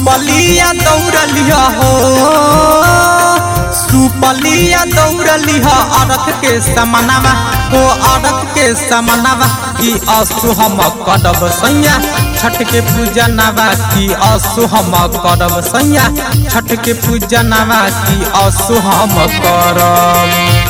सुपलिया दौड़लिया हो सुपलिया दौड़लिया अरख के समनवा हो अरख के समनवा की असु हम करब सैया छठ के पूजनवा की असु हम करब सैया छठ के पूजनवा की असु हम करब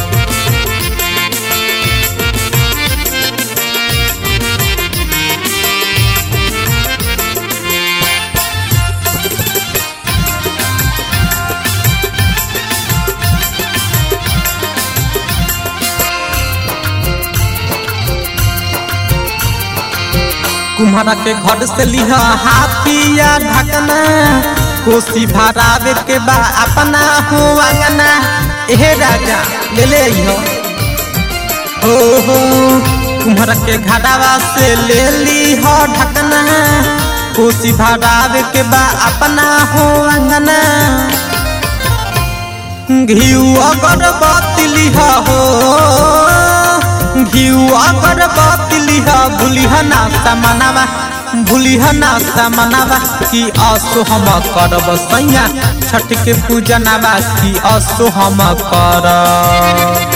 कुम्हारा के घर से लिह हाथिया ढकना कोसी भरावे के बा अपना हो अंगना एहे राजा ले ले हो हो हो कुम्हारा के घरावा से ले ली हो ढकना कोसी भरावे के बा अपना हो अंगना घिउ अगरबत्ती लिह हो घिउ अगरबत्ती लिह भूलिह ना समनवा भूलिह ना समनवा की असो हम करब सैया छठ के पूजनवा की असो हम करब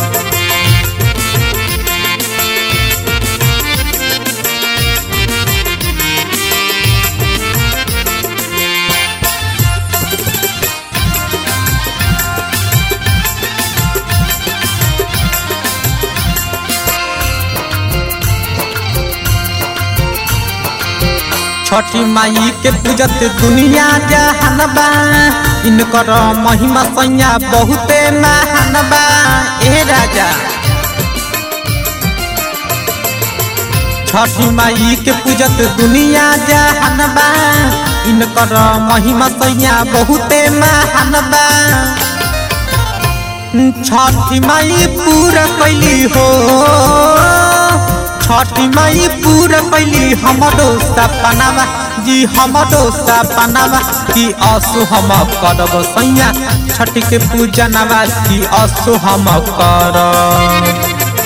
छठी माई के पूजत दुनिया जहानबा इनकर महिमा सैया बहुते महानबा ए राजा छठी माई के पूजत दुनिया जहानबा इनकर महिमा सैया बहुते महानबा छठी माई पूरा कैली हो छठी माई पूरा कैली हमरो सपनावा जी हमरो सपनावा की असु हम करब सैया छठ के पूजनवा की असु हम करब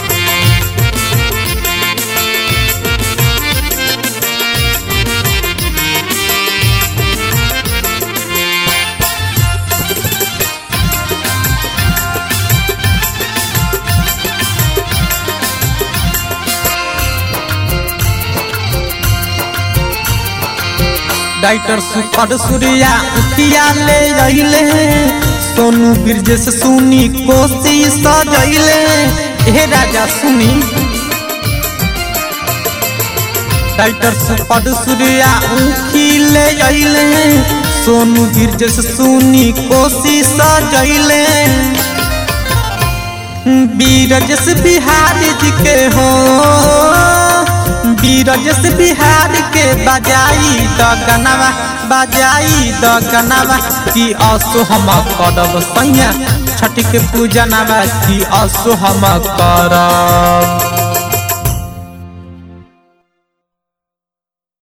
डाइटर सुपर सूर्या उठिया ले अइले सोनू ब्रिजेश सुनी कोसी सजैले हे राजा सुनी डाइटर सुपर सूर्या उखी ले अइले सोनू ब्रिजेश सुनी कोसी सजैले बीरजस बिहारी जी के हो बीरजस बिहार के बजाई द गनवा बजाई द गनवा की असो हम करब सैया छठ के पूजनवा की असो हम करब